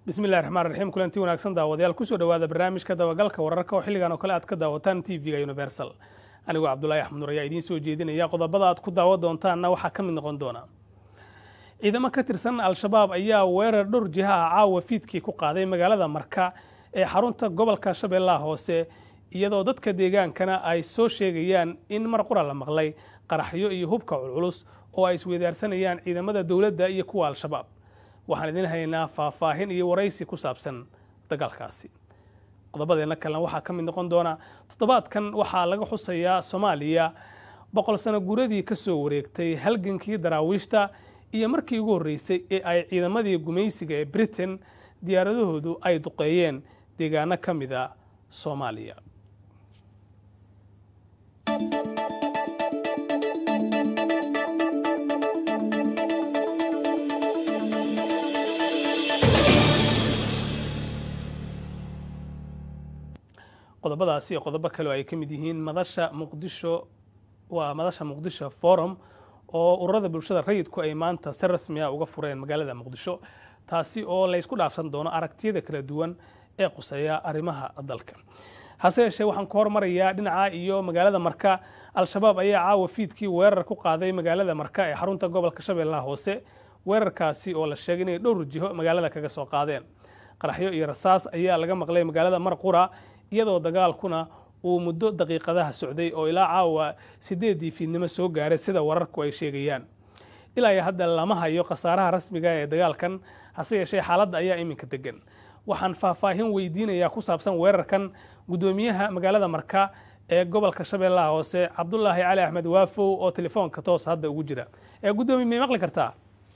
bismillahi raxmaan raxiim kulanti wanaagsan daawadayaal kusoo dhowaada barnaamijka dabagalka wararka oo xilligan oo kale aad ka daawataan t v-ga universal anigoo cabdulaahi axmed nur ayaa idiin soo jeedinaya qodobada aad ku daawa doontaanna waxaa ka mid noqon doona ciidamo ka tirsan al-shabaab ayaa weerar dhowr jiha ah caawa fiidkii ku qaaday magaalada marka ee xarunta gobolka shabeellaha hoose iyadoo dadka deegaankana ay soo sheegayaan in mar qura la maqlay qaraxyo iyo hubka culculus oo ay isweydaarsanayaan ciidamada dowladda iyo kuwa al-shabaab waxaan idiin haynaa faahfaahin iyo waraysi ku saabsan dagaalkaasi qodobadeenna kalena waxaa ka mid noqon doona toddobaadkan waxaa laga xusayaa soomaaliya boqol sano guuradii ka soo wareegtay halgankii daraawiishta iyo markii ugu horreysay ee ay ciidamadii gumaysiga ee britain diyaaradahoodu ay duqeeyeen deegaano ka mida soomaaliya qodobadaasi iyo qodobo kale oo ay ka mid yihiin madasha muqdisho waa madasha muqdisho forum oo ururada bulshada rayidku ay maanta si rasmi ah uga fureen magaalada muqdisho taasi oo laysku dhaafsan doono aragtiyada kala duwan ee quseeya arrimaha dalka hase yeeshee waxaan ku hormarayaa dhinaca iyo magaalada marka al-shabaab ayaa caawa fiidkii weerar ku qaaday magaalada marka ee xarunta gobolka shabeellaha hoose weerarkaasi oo la sheegay inay dhowr jiho magaalada kaga soo qaadeen qaraxyo iyo rasaas ayaa laga maqlay magaalada marqura iyadoo dagaalkuna uu muddo daqiiqadaha socday oo ilaa caawa sideedii fiidnimo soo gaaray sida wararku ay sheegayaan ilaa iyo hadda lama hayo khasaaraha rasmiga ee dagaalkan hase yeeshee xaaladda ayaa iminka degan waxaan faahfaahin weydiinayaa ku saabsan weerarkan guddoomiyaha magaalada marka ee gobolka shabeellaha hoose cabdulaahi cali axmed waafow oo telefoonka toos hadda ugu jira ee guddoomiye may maqli kartaa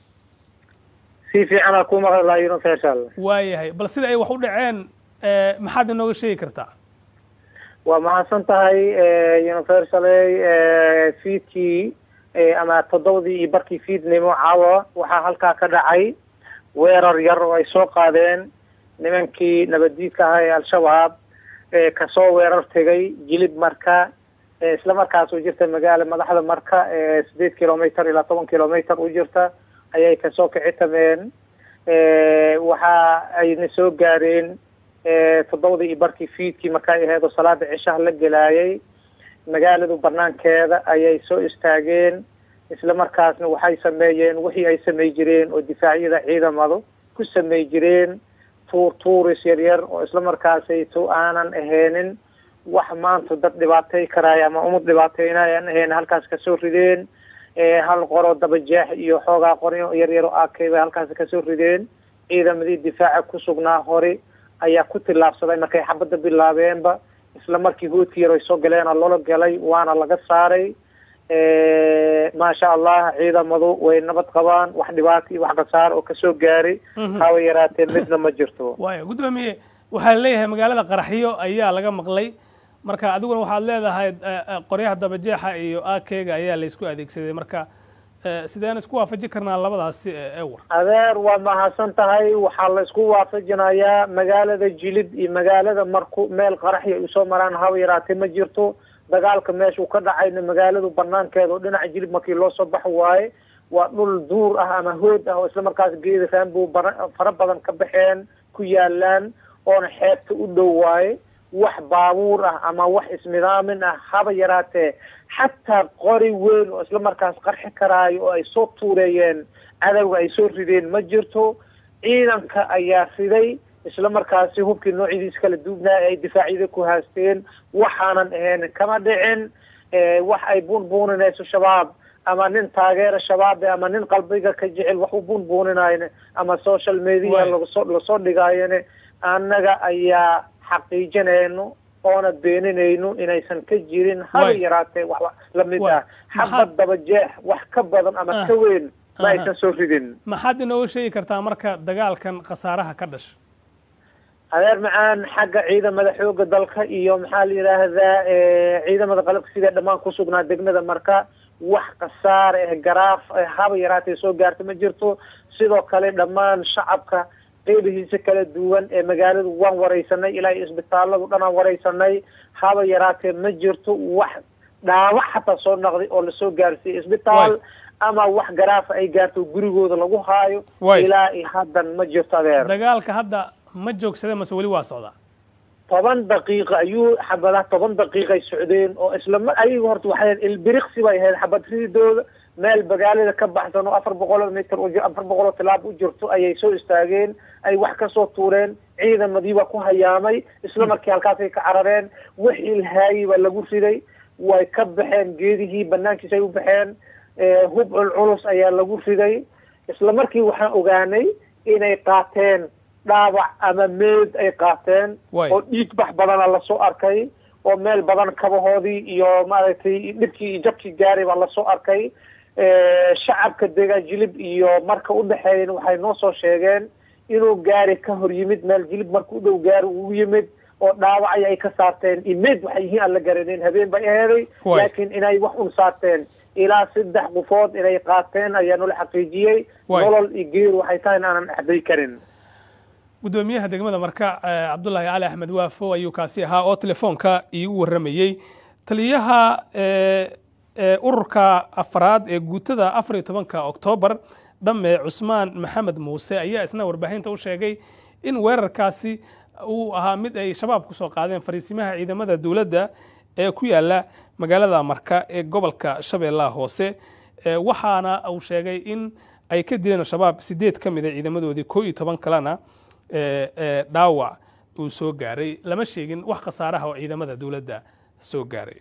si fiicanaa ku maqlayo insha allah waayahay bal sida ay wax u dhaceen maxaad inooga sheegi kartaa waa mahadsan tahay universaley fiidkii ama toddobadii iyo barkii fiidnimo caawa waxaa halkaa ka dhacay weerar yar oo ay soo qaadeen nimankii nabaddiidka ahaa ee al-shabaab kasoo weerar tegay jilib marka isla markaas u jirta magaala madaxda marka sideed kilometer ilaa toban kilometer u jirta ayay kasoo kici tameen waxa ayna soo gaareen toddobadii iyo barkii fiidkii markay aheed oo salaada cishaha la gelaayay magaaladu banaankeeda ayay soo istaageen isla markaasna waxay sameeyeen wixii ay samey jireen oo difaacyada ciidamadu ku samey jireen tuur tuuris yaryar oo isla markaasay to aanan aheenin wax maanta dad dhibaatay karaaya ama umad dhibaateynaay aan ahayn halkaas kasoo rideen hal qoro dabajeex iyo xoogaa qoryo yaryar oo akay bay halkaas kasoo rideen ciidamadii difaaca ku sugnaa hore ayaa ku tillaabsaday markay xabadda bilaabeenba isla markii hoodkii yar ay soo galeena loola galay waana laga saaray maasha allah ciidamadu way nabad qabaan wax dhibaata iyo wax khasaar oo kasoo gaaray haba yaraatee midna ma jirto waaya guddoomiye waxaa leeyahay magaalada qaraxyo ayaa laga maqlay marka adiguna waxaad leedahay qoryaha dabajeexa iyo akega ayaa laysku adeegsaday marka sideen isku waafaji karnaa labadaasi ewar adeer waa mahadsan tahay waxaa la isku waafajinayaa magaalada jilib iyo magaalada marku meel qaraxya ay usoo maraan haba yaraatee ma jirto dagaalka meeshuu ka dhacayna magaaladu banaankeeda oo dhinaca jilib markii loo soo baxo waaye waa dhul duur ah ama hood ah oo isla markaas geeda raanbow fara badan ka baxeen ku yaalaan oona xeebta u dhow waaye wax baabuur ah ama wax isnidaamin ah haba yaraatee xataa qori weyn oo isla markaas qarxi karaayo oo ay soo tuureeyeen cadowga ay soo rideen ma jirto ciidanka ayaa riday isla markaasi hubkii noocyadiis kala duubnaa ay difaacyada ku haasteen waxaanan ahayn kama dhicin wax ay buunbuuninayso shabaab ama nin taageera shabaabe ama nin qalbiga ka jecel wax u buunbuuninayne ama social media lagasoo lasoo dhigaayone annaga ayaa xaqiijinayno oona beeninayno inaysan ka jirin haba yaraatee wax lamid ah xabad dabajeex wax ka badan ama ka weyn ma aysan soo ridin maxaad inooga sheegi kartaa marka dagaalkan khasaaraha ka dhasha adeer macaan xagga ciidamada xooga dalka iyo maxaa la yidhaahdaa ciidamada qalabka sida dhammaan kusugnaa degmada marka wax khasaar eh garaaf haba yaraatee soo gaarta ma jirto sidoo kale dhammaan shacabka qeybihiisa kala duwan ee magaaladu waan wareysanay ilaa isbitaaladu dhanaan wareysanay haba yaraatee ma jirto wax dhaawac xataa soo naqday oo lasoo gaarsiiyey isbitaal ama wax garaafa ay gaarto gurigooda lagu haayo Way. ilaa iyo haddan ma jirto adeer dagaalka hadda ma joogsada mase weli waa socdaa toban daqiiqa ayuu xabadaha toban daqiiqay socdeen oo isla mar ayaga horta waxay ahayd ilbiriqsi bay ahayd xabad ridooda meel magaalada ka baxsan oo afar boqol oo mitir u ji- afar boqol oo tilaab u jirto ayay soo istaageen ay wax ka soo tuureen ciidamadii baa ku hayaamay isla markii halkaasay ka carareen wixii lahaayey baa lagu riday way ka baxeen geedihii banaankiisa ay u baxeen Eh, hub culculus ayaa lagu riday isla markii waxaan ogaanay inay qaateen dhaawac ama meed ay qaateen Way. oo dhiig bax badana lasoo arkay oo meel badan kabahoodii iyo maaragtay dhibkii iyo jabkii gaaray baa lasoo arkay Eh, shacabka deegaan jilib iyo marka u dhexeeyan waxay noo soo sheegeen inuu gaari ka hor yimid meel jilib marka u dhow gaari ugu yimid oo dhaawacay ay ka saarteen imeed waxay yihiin aan la garaneyn habeen bay aheeday Way. laakiin inay wax un saarteen ilaa saddex qofood inay qaateen ayaa nala xaqiijiyey Way. nolol iyo geer waxay tahay in aanan axday karin gudoomiyaha degmada marka eh, cabdulaahi cali axmed waafo ayuu kaasi ahaa oo telefoonka iigu waramayey taliyaha eh, eh, ururka afraad ee guutada afar iyo tobanka oktoobar dhamme cusmaan maxamed muuse ayaa isna warbaahinta u sheegay in weerarkaasi uu ahaa mid ay shabaab ku soo qaadeen fariisimaha ciidamada dowladda ee ku yaala magaalada marka ee gobolka shabeellaha hoose Eh, waxaana uu sheegay in ay ka dileen shabaab sideed ka mid a ciidamadoodii koo iyo toban kalena eh, eh, dhaawac uu soo gaaray lama sheegin wax khasaaraha oo ciidamada dowladda soo gaaray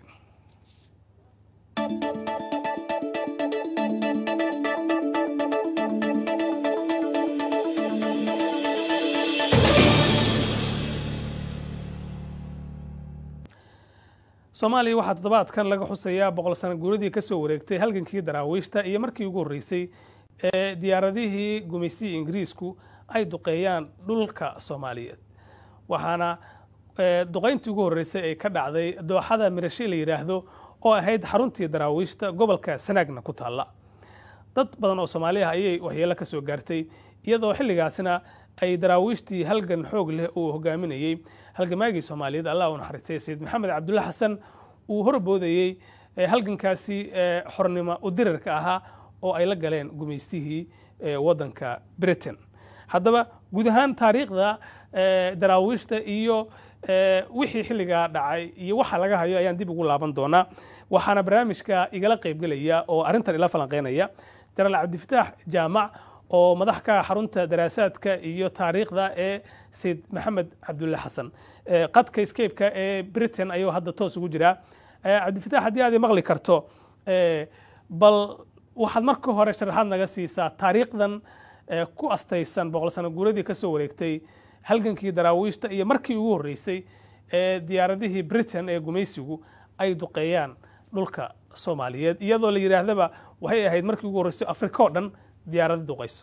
soomaaliya waxaa toddobaadkan laga xusayaa boqol sano guuradii ka soo wareegtay halgankii daraawiishta iyo markii ugu horreysay ee diyaaradihii gumaysigii ingiriisku ay duqeeyaan dhulka soomaaliyeed waxaana eh, duqayntii ugu horreysay ay ka dhacday dooxada mirashe la yidhaahdo oo ahayd xaruntii daraawiishta gobolka sanaagna ku taalla dad badan oo soomaali ah ayay waxyeelo ka soo gaartay iyadoo xilligaasina ay daraawiishtii halgan xoog leh uu hogaaminayey halgamaagii soomaaliyeed allah u naxariistay sayid maxamed cabdulla xasan uu horboodayey eh, halgankaasi eh, xornimo udirarka ahaa oo ay la galeen gumaystihii eh, waddanka britain haddaba guud ahaan taariikhda eh, daraawiishta iyo eh, wixii xilligaa dhacay iyo waxa laga hayo ayaan dib ugu laaban doonaa waxaana barnaamijka igala qaybgelaya oo arrintan ila falanqeynaya jenaraal cabdifataax jaamac oo madax ka ah xarunta daraasaadka iyo taariikhda ee sayid maxamed cabdulle xasan Eh, qadka scape-ka ee britain ayuu hadda toos ugu jiraa Eh, cabdifataax haddii aad i maqli karto eh, bal waxaad marka hore sharaxaad naga siisaa taariikhdan eh, ku astaysan boqol sano guuradii ka soo wareegtay halgankii daraawiishta iyo markii ugu horreysay ee diyaaradihii britain ee gumaysigu ay duqeeyaan dhulka soomaaliyeed iyadoo la yidhaahdaba waxay ahayd markii ugu horreysay afrika oo dhan diyaarada duqayso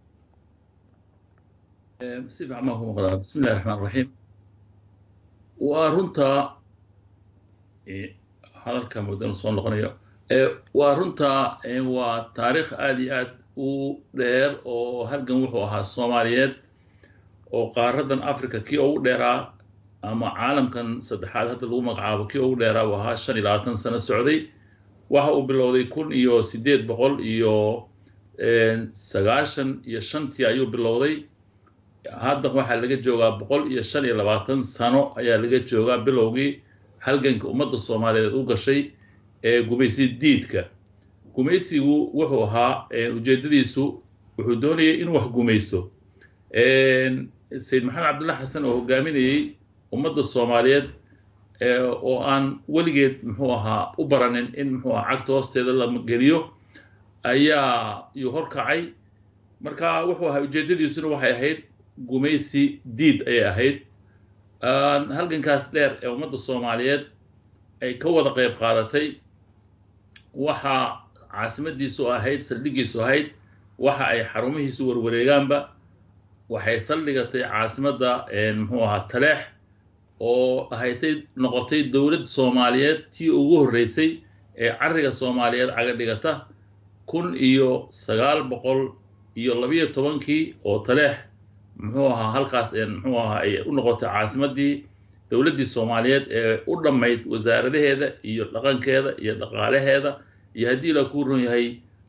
si fiican baan ku maqlaa bismi illahi raxmaan raxiim waa runtaa eh, hadalka muddan soo noqonayo Eh, waa runtaa eh, waa taariikh aad iyo aad u dheer oo halgan wuxuu ahaa soomaaliyeed oo qaaradan africa kii ugu dheeraa ama caalamkan saddexaad hadda lagu magacaabo kii ugu dheeraa uu ahaa shan iyo labaatan sano socday waxa uu bilowday kun iyo siddeed boqol iyo eh, sagaashan iyo shantii ayuu bilowday hadda waxaa laga joogaa boqol iyo shan iyo labaatan sano ayaa laga joogaa bilowgii halganka ummadda soomaaliyeed u gashay ee gumaysi diidka gumaysigu wuxuu ahaa eh, ujeedadiisu wuxuu doonayay inuu wax gumaysto sayid maxamed cabdulla xasan oo hogaaminayey ummadda soomaaliyeed eh, oo aan weligeed muxuu ahaa u baranin in muxuu ahaa cagta hoosteeda la geliyo ayaa yuu horkacay marka wuxuu ahaa ujeedadiisuna waxay ahayd gumaysi diid ayay ahayd Aan halgankaas dheer ee ummadda soomaaliyeed ay ka wada qayb qaadatay waxa caasimadiisu ahayd saldhigiisu ahayd waxa ay xarumihiisu warwareegaanba waxay saldhigatay caasimadda muxuu ahaa taleex oo ahaytay noqotay dowlad soomaaliyeed tii ugu horreysay ee cariga soomaaliyeed caga dhigata kun iyo sagaal boqol iyo labiyo tobankii oo taleex muxuu ahaa halkaas muxuu ahaa ay u noqotay caasimaddii dowladdii soomaaliyeed ee u dhammayd wasaaradaheeda iyo dhaqankeeda iyo dhaqaalaheeda iyo haddii la kuu ron yahay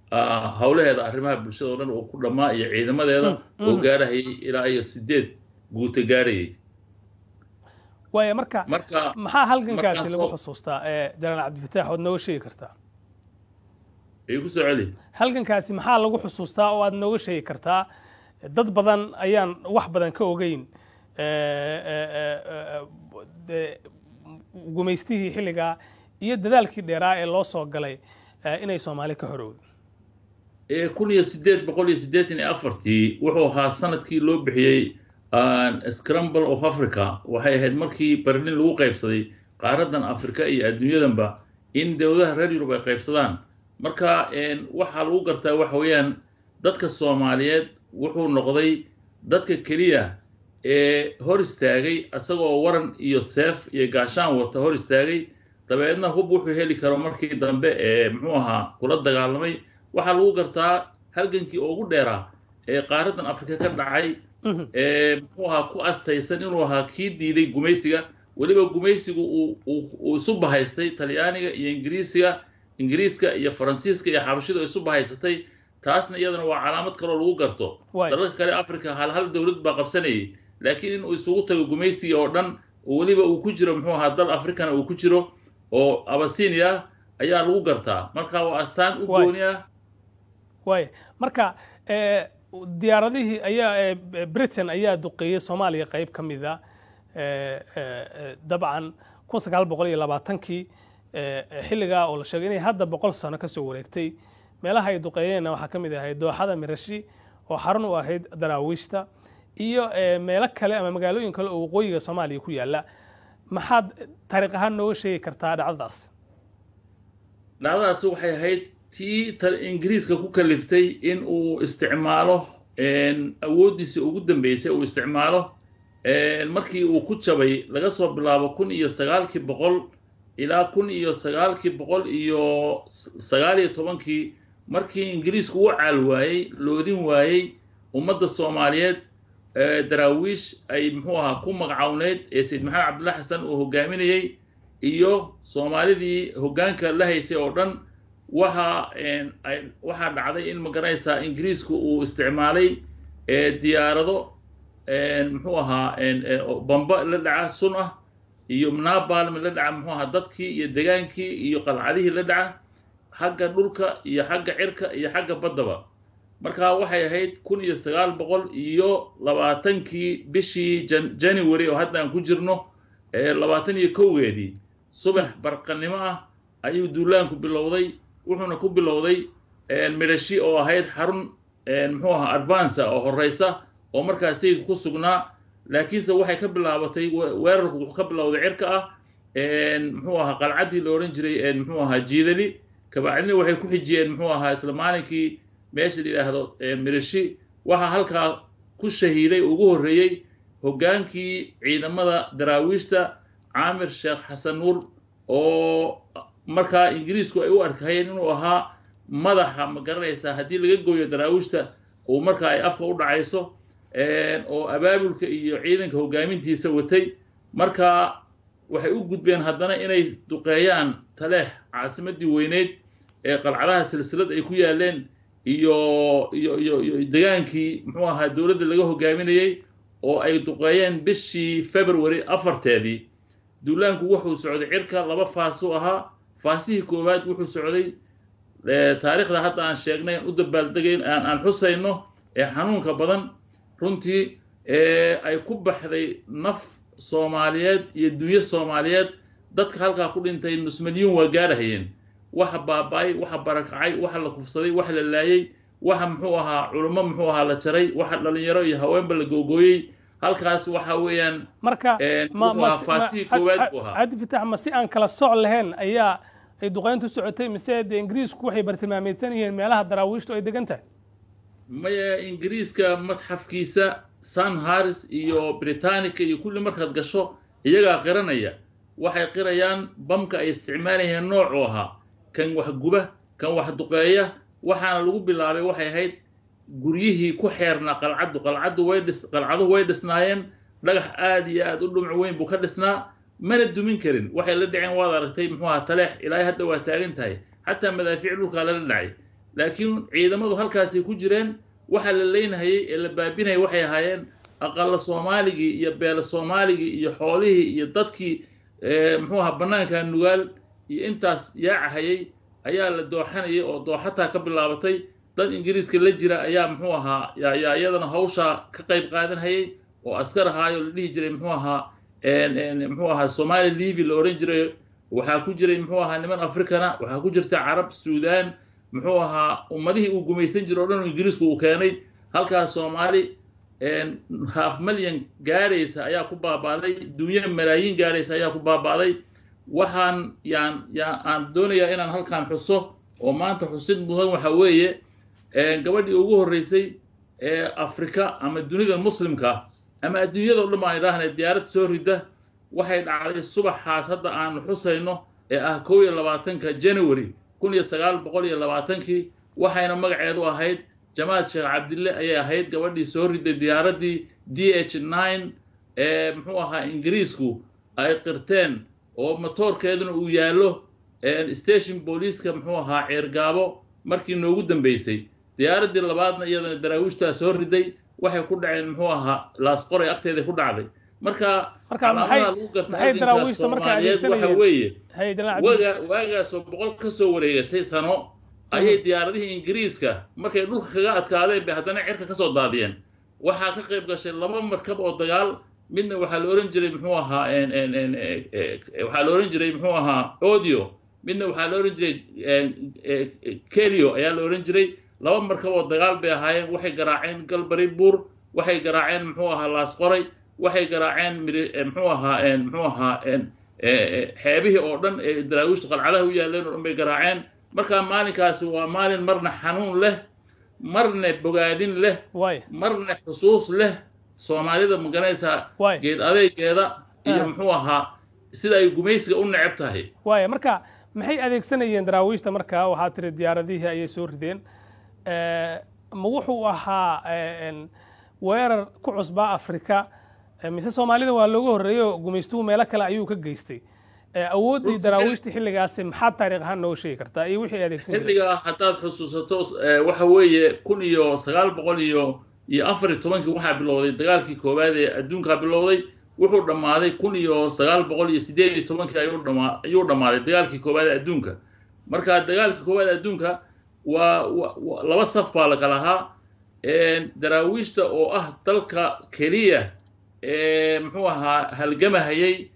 howlaheeda arrimaha bulshada oo dhan oo ku dhammaa iyo ciidamadeeda oo gaarahayay ilaa iyo sideed guuta gaarhayay waaya marka marka maxaa halgankaasi lagu xusuustaa janaal cabdifataax ood nooga sheegi kartaa ay ku soo celi halgankaasi maxaa lagu xusuustaa oo aad nooga sheegi kartaa dad badan ayaan wax badan ka ogeyn gumaystihii xilligaa iyo dadaalkii dheeraa ee loo soo galay inay soomaali ka horowdo kun iyo sideed boqol iyo siddeetan iyo afartii wuxuu ahaa sanadkii loo bixiyey scramble of africa waxay ahayd markii berlin lagu qaybsaday qaaradan afrika iyo adduunyadanba in dowladaha reer yurub ay qaybsadaan marka waxaa lagu gartaa waxa weeyaan dadka soomaaliyeed wuxuu noqday dadka keliya ee hor istaagay isagoo waran iyo seef iyo gaashaan wata hor istaagay dabeedna hub wuxuu heli karo markii dambe ee muxuu ahaa kula dagaalamay waxaa lagu gartaa halgankii ugu dheeraa ee qaaradan afrika ka dhacay ee muxuu ahaa ku astaysan inuu ahaa kii diiday gumaysiga weliba gumaysigu uu isu bahaystay talyaaniga iyo ingiriisiga ingiriiska iyo faransiiska iyo xabashidu isu bahaysatay taasna iyadana waa calaamad kaloo lagu garto dalalka kale africa hal hal dowlad baa qabsanayay laakiin inuu isugu tago gumaysiga oo dhan oo weliba uu ku jiro muxuu ahaa dal africana uu ku jiro oo abasinia ah ayaa lagu gartaa marka waa astaan u gooni ah waay marka diyaaradihii ayaa britain ayaa duqeeyey soomaaliya qayb ka mida dabcan kun sagaal boqol iyo labaatankii xilligaa oo la sheegay inay hadda boqol sano kasoo wareegtay meelaha ay duqeeyeenna waxaa ka mid ahayd dooxada mirashi oo xarun u ahayd daraawiishta iyo meelo kale ama magaalooyin kale oo waqooyiga soomaaliya ku yaalla maxaad taariikh ahaan nooga sheegi kartaa dhacdadaas dhacdadaasi waxay ahayd tii ingiriiska ku kaliftay in uu isticmaalo awooddiisii ugu dambeysay uu isticmaalo markii uu ku jabay laga soo bilaabo kun iyo sagaalkii boqol ilaa kun iyo sagaalkii boqol iyo sagaal iyo tobankii markii ingiriisku u caal waayey loodin waayey ummadda soomaaliyeed daraawiish ay muxuu ahaa ku magacawneyd ee sayid maxamed cabdulla xasan uu hogaaminayey iyo soomaalidii hoggaanka la haysay oo dhan waxa waxaa dhacday in magaranaysaa ingiriisku uu isticmaalay diyaarado muxuu ahaa bamba la dhaca sun ah iyo nabalm la dhaca muxuu ahaa dadkii iyo degaankii iyo qalcadihii la dhaca xagga dhulka iyo xagga cirka iyo xagga baddaba marka waxay ahayd kun iyo sagaal boqol iyo labaatankii bishii january oo hadda aan ku jirno labaatan iyo kowgeedii subax barqannimo ah ayuu duulaanku bilowday wuxuuna ku bilowday midhashi oo ahayd xarun muxuu ahaa advanca oo horeysa oo markaa sayidku ku sugnaa laakiinse waxay ka bilaabatay weerarku wuxuu ka bilowday cirka ah muxuu ahaa qalcaddii la odhan jiray muxuu ahaa jiidali kabacdina waxay ku xijiyeen muxuu ahaa isla maalinkii meesha la yidhaahdo midhashi waxaa halkaa ku shahiiday ugu horreeyey hoggaankii ciidamada daraawiishta caamir sheekh xasan nuur oo markaa ingiriisku ay u arkahayeen inuu ahaa madaxa ma garanaysaa haddii laga gooyo daraawiishta uu markaa ay afka u dhacayso oo abaabulka iyo ciidanka hoggaamintiisa watay markaa waxay u gudbeen haddana inay duqeeyaan taleex caasimaddii weyneyd ee qalcadaha silsilad ay ku yaaleen iyo iyo iyo iyo degaankii muxuu ahaa dowladda laga hoggaaminayey oo ay duqeeyeen bishii february afarteedii duulaanku wuxuu socday cirka laba faasuu ahaa faasihii koowaad wuxuu socday taariikhda hadda aan sheegnay aan u dabaaldegayn aan aan xusayno ee xanuunka badan runtii ay ku baxday naf soomaaliyeed iyo dunyo soomaaliyeed dadka halkaa ku dhintay nus milyuun waa gaarahayeen waxa baaba-ay waxa barakacay waxa la kufsaday waxa la laayay waxa muxuu ahaa culummo muxuu ahaa la jaray waxa dhalinyaro iyo haweenba la googooyey halkaas waxa weeyaan marka faasihii koowaad buu ahaa cabdi fitax ma si aan kala soc lahayn ayaa ay duqeyntu socotay mise dee ingiriisku waxay bartilmaameedsan yihiin meelaha daraawiishtu ay degan tahay maya ingiriiska madxafkiisa san harris iyo britanica iyo kulli markaad gasho iyagaa qiranaya waxay qirayaan bamka ay isticmaalayeen noocuu ahaa kan wax guba kan wax duqeeya waxaana lagu bilaabay waxay ahayd guryihii ku xeernaa qalcaddu qalcaddu way dhis qalcaduhu way dhisnaayeen dhagax aad iyo aad u dhumc weyn buu ka dhisnaa mana dumin karin waxay la dhaceen waad aragtay muxuu ahaa taleex ilaahay hadda waa taagan tahay xataa madaafiic dhulkaa lala dhacay laakiin ciidamadu halkaasay ku jireen waxa la leynahayay ee la baabinayay waxay ahaayeen aqalla soomaaligii iyo beela soomaaligii iyo xoolihii iyo dadkii muxuu ahaa bannaanka nugaal iyo intaas yaacahayay ayaa la dooxanayay oo dooxataa ka bilaabatay dad ingiriiska la jira ayaa muxuu ahaa yaa iyadana hawshaa ka qayb qaadanhayay oo askar ahaayo la dhihi jiray muxuu ahaa muxuu ahaa somali livi la ohan jiray waxaa ku jiray muxuu ahaa niman africana waxaa ku jirta carab suudaan muxuu ahaa ummadihii uu gumaysan jiray o dhan ingiriisku uu keenay halkaas soomaali half malyan gaadhaysa ayaa ku baaba'day dunya malaayiin gaadhaysa ayaa ku baaba'day waxaan yaan yaan aan doonayaa inaan halkaan xuso oo maanta xusid mudan waxa weeye gabadhii ugu horreysay ee afrika ama dunida muslimka ama adduunyadao dhan baan idhaahna diyaarad soo rida waxay dhacday subaxaas hadda aanu xusayno ee ah kow iyo labaatanka january kun iyo sagaal boqol iyo labaatankii waxayna magaceedu ahayd jamaad sheekh cabdille ayay ahayd gabadhii soo riday diyaaraddii d h nine ee muxuu ahaa ingiriisku ay qirteen oo matoorkeeduna uu yaallo station booliiska muxuu ahaa ceergaabo markii noogu dambaysay diyaaraddii labaadna iyadana daraawiishtaa soo riday waxay ku dhaceen muxuu ahaa laasqoray agteeda ku dhacday marka calaamadaha lagu garta halganka soomaaliyeed waxa weeye waga waagaasoo boqol ka soo wareegatay sano ayay diyaaradihii ingiriiska markay dhulka kaga adkaadeen bay haddana cirka ka soo daadiyeen waxaa ka qayb gashay laba markab oo dagaal midna waxaa la ohan jiray muxuu ahaa waxaa la ohan jiray muxuu ahaa audio midna waxaa la ohan jiray kelio ayaa la ohan jiray laba markab oo dagaal bay ahaayeen waxay garaaceen galbari buur waxay garaaceen muxuu ahaa laasqoray waxay garaaceen muxuu ahaa muxuu ahaa xeebihii oo dhan ee daraawiishta qalcadaha u yaaleen oo dhan bay garaaceen markaa maalinkaasi waa maalin marna xanuun leh marna bogaadin leh marna xusuus leh soomaalida maganaysaa geed adeegeeda iyo muxuu ahaa sida ay gumaysiga u neceb tahay waaya marka maxay adeegsanayeen daraawiishta markaa waxaa tiri diyaaradihii ayay soo rideen ma wuxuu ahaa weerar ku cusbaa afrika mise soomaalida waa looga horreeyo gumaystuhu meelo kale ayuu ka geystay awooddii daraawiishtii xilligaasi maxaad taariikh ahaan nooga sheegi kartaa iyo wixii adeegsan xilligaa haddaad xusuusato waxa weeye kun iyo sagaal boqol iyo iyo afar iyo tobankii waxaa bilowday dagaalkii koowaad ee adduunkaa bilowday wuxuu dhammaaday kun iyo sagaal boqol iyo sideed iyo tobankii ayuu dhama ayuu dhammaaday dagaalkii koowaad ee adduunka marka dagaalkii koowaad ee adduunka waa laba saf baa la kala ahaa daraawiishta oo ah dalka keliya ee muxuu ahaa halgamahayay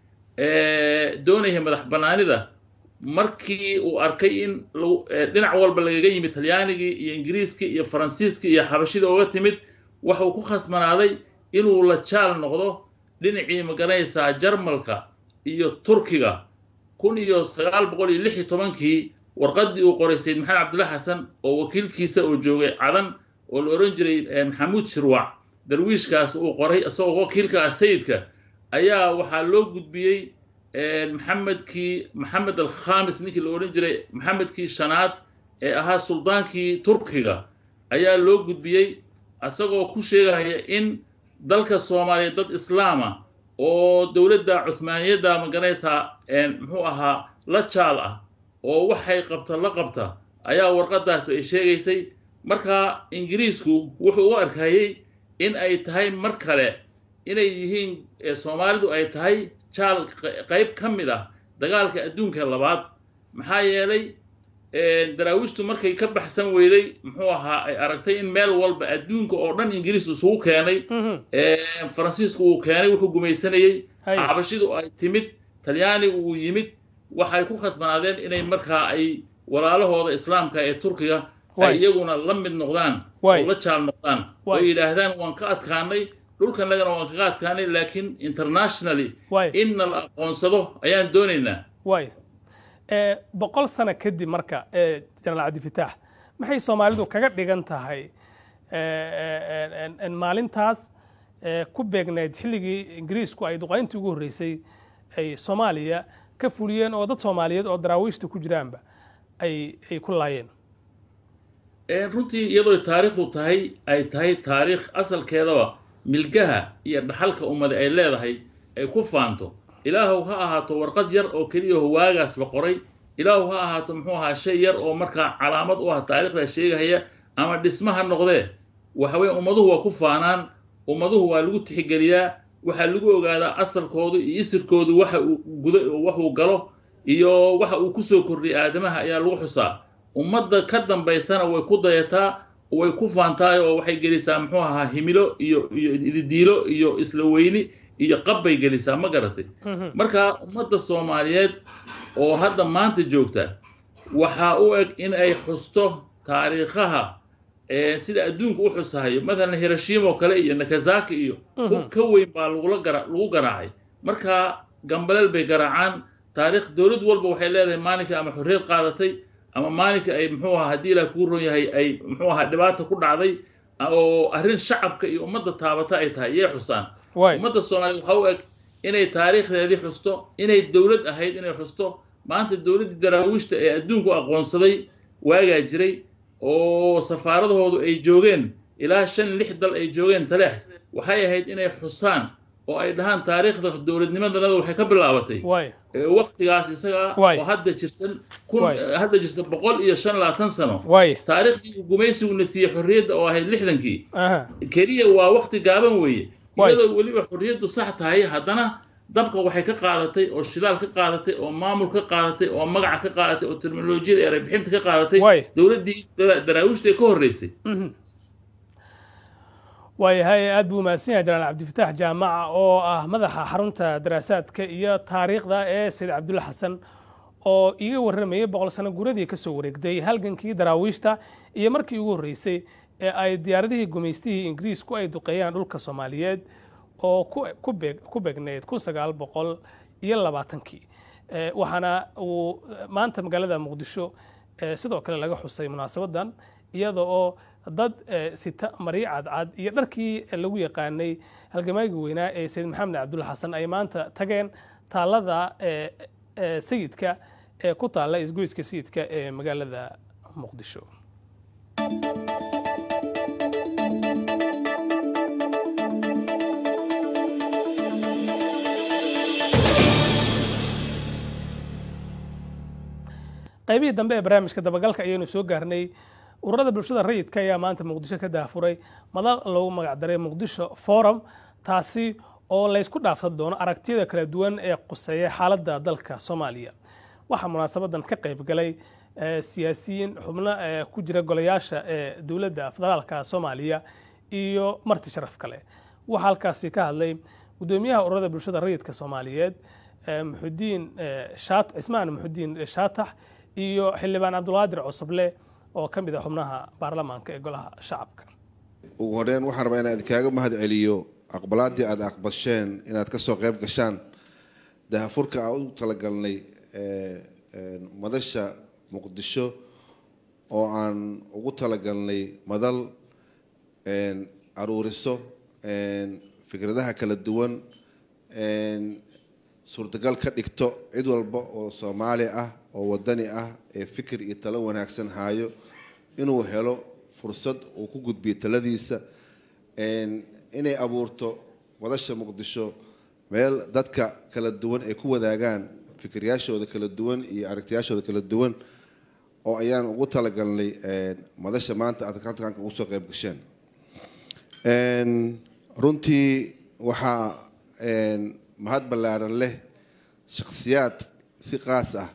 doonaya madax bannaanida markii uu arkay in dhinac walba lagaga yimid talyaanigii iyo ingiriiskii iyo faransiiskii iyo xabashida uga timid waxuu ku khasbanaaday inuu la jaal noqdo dhinacii magaranaysaa jarmalka iyo turkiga kun iyo sagaal boqol iyo lix iyo tobankii warqaddii uu qoray sayid maxamed cabdulla xasan oo wakiilkiisa oo joogay cadan oo la odhan jiray maxamuud shirwac darwiishkaas uu qoray isagoo wakiilka ah sayidka ayaa waxaa loo gudbiyey maxamedkii maxamed alkhamis ninkii la odhan jiray maxamedkii shanaad ee ahaa suldaankii turkiga ayaa loo gudbiyey isagoo ku sheegaya in dalka soomaaliya dad islaama oo dowladda cuhmaaniyadda maganaysaa muxuu ahaa la jaal ah oo waxay qabta la qabta ayaa warqadaas ay sheegaysay marka ingiriisku wuxuu u arkayey in ay tahay mar kale inay yihiin soomaalidu ay tahay jaal qayb ka mid ah dagaalka adduunka labaad maxaa yeelay daraawiishtu markay ka baxsan weyday muxuu ahaa ay aragtay in meel walba adduunka oo dhan ingiriis isugu keenay faransiisku uu keenay wuxuu gumaysanayey xabashidu ay timid talyaanigu uu yimid waxay ku khasbanaadeen inay markaa ay walaalahooda islaamka ee turkiga ay iyaguna la mid noqdaan oo la jaal noqdaan oo yidhaahdaan waan ka adkaanay dhulkanagana waan kaga adkaanay laakiin internationally inna la aqoonsado ayaan doonaynaa waay boqol sano kadib marka jenaraal cabdifitaax maxay soomaalidu kaga dhigan tahay maalintaas ku beegnayd xilligii ingiriisku ay duqayntii ugu horreysay ay soomaaliya ka fuliyeen oo dad soomaaliyeed oo daraawiishta ku jiraanba ay ay ku laayeen runtii iyadoo taariikhdu tahay ay tahay taariikh asalkeedaba milgaha iyo dhaxalka ummada ay leedahay ay ku faanto ilaahow ha ahaato warqad yar oo keliya waagaas la qoray ilaahu ha ahaato muxuu ahaa shay yar oo markaa calaamad u ah taariikhda sheegahaya ama dhisma ha noqdee waxa weeye ummaduhu waa ku faanaan ummaduhu waa lagu tixgeliyaa waxaa lagu ogaadaa asalkoodu iyo isirkoodu waxa uu guda waxuu galo iyo waxa uu kusoo kordhiyay aadamaha ayaa lagu xusaa ummadda ka dambaysana way ku dayataa way ku faantaay oo waxay gelisaa muxuu ahaa himilo iyo iyo ididiilo iyo isla weyni iyo qab bay gelisaa ma garatay marka ummadda soomaaliyeed oo hadda maanta joogta waxaa u eg in ay xusto taariikhaha sida adduunka u xusahayo mathalan hiroshima oo kale iyo nakazaki iyo hub ka weyn baa lagula gara lagu garaacay marka gambaleel bay garaacaan taariikh dowlad walba waxay leedahay maalinka ama xorriyad qaadatay ama maalinka ay muxuu ahaa haddii ilaah kuu ron yahay ay muxuu ahaa dhibaata ku dhacday oo arrin shacabka iyo ummadda taabata ay tahay yay xusaan ummadda soomaaliyeed waxa u eg inay taariikhdeedii xusto inay dowlad ahayd inay xusto maanta dowladdii daraawiishta ee adduunku aqoonsaday waagaa jiray oo safaaradahoodu ay joogeen ilaa shan lix dal ay joogeen taleex waxay ahayd inay xusaan oo ay dhahaan taariikhda dowladnimadanada waxay ka bilaabatay waktigaas isaga oo hadda jirsan kun hadda jirta boqol iyo shan labaatan sano taariikhdii gumaysiguna siiyey xorriyadda oo ahayd lixdankii keliya waa wakti gaaban weeye iyadoo weliba xorriyaddu sax tahay haddana dabka waxay ka qaadatay oo shidaal ka qaadatay oo maamul ka qaadatay oo magaca ka qaadatay oo terminolojiyada erebixinta ka qaadatay dowladdii daraawiishta ee ka horreysay waayahay aad buu mahadsan yahay janaal cabdifatax jaamaca oo ah madaxa xarunta daraasaadka iyo taariikhda ee sayid cabdulla xasan oo iga warramayay boqol sano guradii ka soo wareegday halgankii daraawiishta iyo markii ugu horreysay ee ay diyaaradihii gumaystihii ingiriisku ay duqeeyaan dhulka soomaaliyeed oo ku beegneyd kun sagaal boqol iyo labaatankii waxaana uu maanta magaalada muqdisho sidoo kale laga xusay munaasabadan iyada oo dad sita maryo cadcad iyo dharkii lagu yaqaanay halgamaagii weynaa ee sayid maxamed cabdulla xasan ay maanta tageen taallada sayidka ee ku taalla isgoyska sayidka ee magaalada muqdisho qaybihii dambe ee barnaamijka dabagalka ayaynu soo gaarnay ururada bulshada rayidka ayaa maanta muqdisho ka daafuray madal loogu magacdaray muqdisho forum taasi oo laysku dhaafsan doono aragtiyada kala duwan ee quseeya xaaladda dalka soomaaliya waxaa munaasabadan ka qayb galay siyaasiyiin xubno ku jira golayaasha ee dowladda federaalka soomaaliya iyo marti sharaf kale waxaa halkaasi ka hadlay gudoomiyaha ururada bulshada rayidka soomaaliyeed muxudiin cismaan muxudiin shaatax iyo xildhibaan cabdulqaadir cosoble oo ka mid a xubnaha baarlamaanka ee golaha shacabka ugu horreyn waxaan rabaa inaan idinkaga mahad celiyo aqbalaaddii aada aqbasheen inaad ka soo qayb gashaan dahafurka aan u talagalnay madasha muqdisho oo aan ugu talagalnay madal aruuriso fikradaha kala duwan suurtagal ka dhigto cid walba oo soomaali ah oo wadani ah ee fikir iyo talo wanaagsan haayo inuu helo fursad uu ku gudbiyo taladiisa inay abuurto madasha muqdisho meel dadka kala duwan ay ku wadaagaan fikiryaashooda kala duwan iyo aragtiyaashooda kala duwan oo ayaan ugu talagalnay madasha maanta aad halkanka ugu soo qayb gasheen runtii waxaa mahad ballaaran leh shakhsiyaad si qaas ah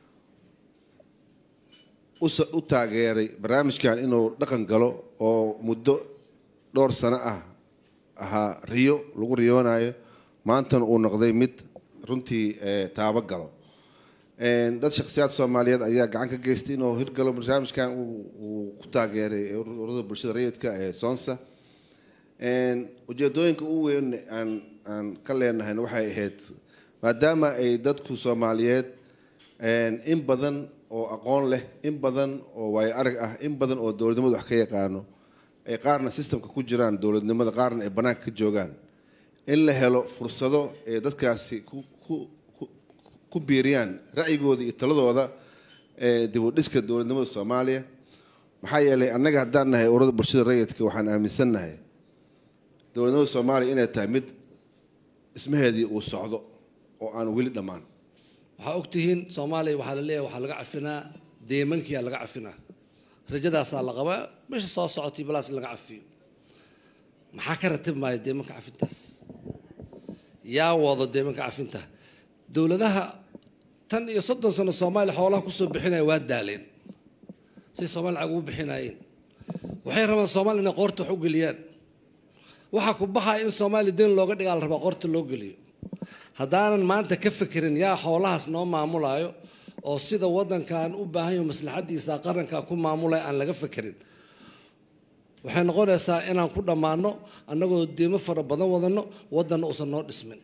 u taageeray barnaamijkan inuu dhaqan galo oo muddo dhowr sano ah ahaa riyo lagu riyoonayo maantana uu noqday mid runtii taabo galo dad shakhsiyaad soomaaliyeed ayaa gacan ka geystay inuu hirgalo barnaamijkan uu ku taageeray ururada bulshada rayidka ee soonsa ujeedooyinka u weyn aan aan ka leenahayna waxay ahayd maadaama ay dadku soomaaliyeed in badan oo aqoon leh in badan oo waayo arag ah in badan oo dowladnimada wax ka yaqaano ay qaarna sistamka ku jiraan dowladnimada qaarna ay banaanka ka joogaan in la helo fursado ay dadkaasi ku biiriyaan ra'yigooda iyo taladooda dib u dhiska dowladnimada soomaaliya maxaa yeelay annaga haddaan nahay ururada bulshada rayidka waxaan aaminsannahay dowladnimada soomaaliya inay tahay mid dhismaheedii uu socdo oo aan weli dhammaan waxaa ogtihiin soomaaliya waxaa la leeyahay waxaa laga cafinaa deemankiyaa laga cafinaa rajadaasaa la qabaa meesha soo socotay balaas in laga cafiyo maxaa ka ratib maayo deemanka cafintaas yaa wado deemanka cafinta dowladaha tan iyo soddon sano soomaaliya xoolaha kusoo bixinaya waa daaleen say soomaaliya lacag ugu bixinaayeen waxay rabaan soomaaliya inay qoorta wax u geliyaan waxaa ku baxaya in soomaaliya den looga dhigaa la rabaa qoorta loo geliyo haddaanan maanta ka fekerin yaa xoolahaas noo maamulaayo oo sida waddankan u baahan yaho maslaxaddiisa qaranka ku maamulaya aan laga fekerin waxay noqonaysaa inaan ku dhammaano annagoo deemo fara badan wadanno waddanna uusan noo dhismin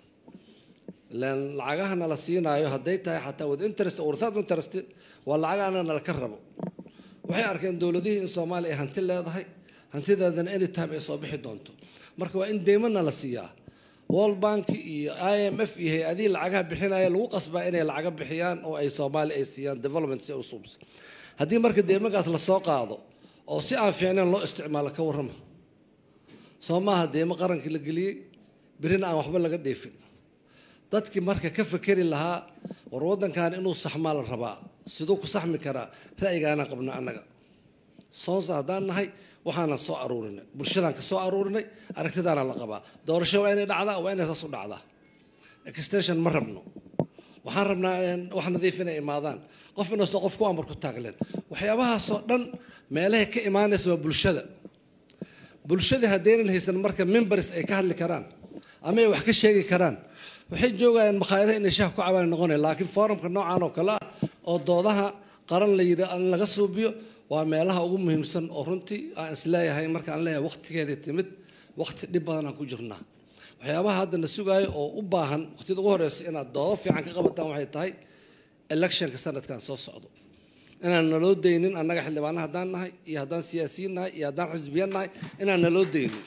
ilaan lacagahana la siinaayo hadday tahay xataa with interest or without interest waa lacag anaga nala ka rabo waxay arkeen dowladihii in soomaaliya ay hanti leedahay hantideedana anytime ay soo bixi doonto marka waa in deymana la siiyaa world bank iyo i m f iyo hay-adihii lacagaha bixinaya lagu qasbaa inay lacaga bixiyaan oo ay soomaaliya ay siiyaan development si usubs haddii marka deemankaas lasoo qaado oo si aan fiicnayn loo isticmaalo ka warrama soo maaha deemo qarankii la geliyey berina aan waxba laga dheefin dadkii marka ka fekeri lahaa war waddankan inuu saxmaa la rabaa siduu ku saxmi karaa ra'yigaanaan qabno annaga soonsa haddaan nahay waxaanan soo aruurinay bulshadaan ka soo aruurinay aragtidaana la qabaa doorasho waa inay dhacdaa waa inay saas u dhacdaa extension ma rabno waxaan rabnaa wax nadiif inay imaadaan qof inastoo qof ku amar ku taagleen waxyaabahaasoo dhan meelahay ka imaanaysa waa bulshada bulshadii haddaynan haysan marka members ay ka hadli karaan ama ay wax ka sheegi karaan waxay joogayaan makhaayadaha inay shaah ku cabaan noqonaya laakiin forumka noocan oo kale ah oo doodaha qaran la yidhi in laga suubiyo waa meelaha ugu muhiimsan oo runtii aan isleeyahay markaan leeyahay waqtigeeda timid waqti dhib badan aan ku jirnaa waxyaabaha hadda na sugaayo oo u baahan waqtiyada ugu horeysa inaad doodo fiican ka qabataan waxay tahay electionka sanadkan soo socdo inaan naloo daynin annaga xildhibaana haddaan nahay iyo haddaan siyaasiyiin nahay iyo haddaan xisbiyan nahay inaan naloo daynin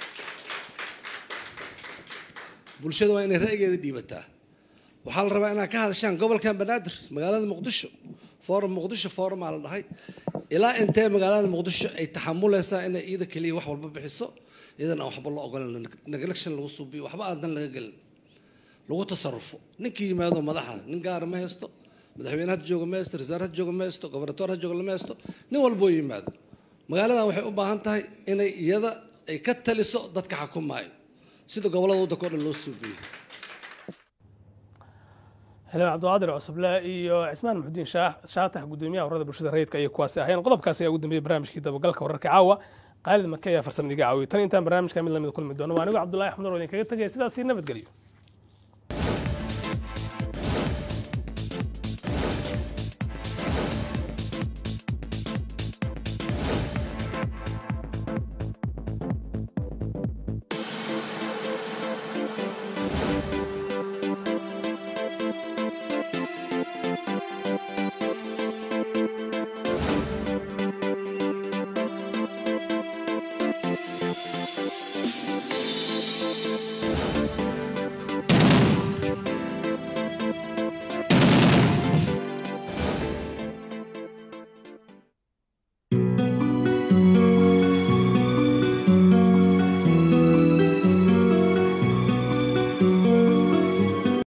bulshada waa inay ra'yigeeda dhiibataa waxaa la rabaa inaad ka hadashaan gobolkan banaadir magaalada muqdisho forum muqdisho forumaa la dhahay ilaa intee magaalada muqdisho ay taxamuleysaa inay iyada keliya wax walba bixiso iyadan aan waxba loo ogolan neglection lagu suubiyo waxba aan dan laga gelin lagu tasarufo ninkii yimaado madaxa nin gaara ma haysto madaxweyne had jooga ma haysto rasaar had jooga ma haysto gobernator had jooga lama haysto nin walboo yimaado magaaladan waxay u baahan tahay inay iyada ay ka taliso dadka xakumaayo sida gobolada waddanka o dhan loo suubiyey xildhibaan cabdiqaadir cusuble iyo cismaan maxudiin shaatax gudoomiyaha warada bulshada rayidka ayay kuwaasi ahayeen qodobkaasi ayaa ugu dambeeyey barnaamijkii dabagalka wararka caawa qaalid make ayaa farsamada iga caawiyay tan intaan barnaamijka mid lamida kulmi doono waa anigo cabdullahi axmed oo idinkaga tegaya sidaasi nabadgelyo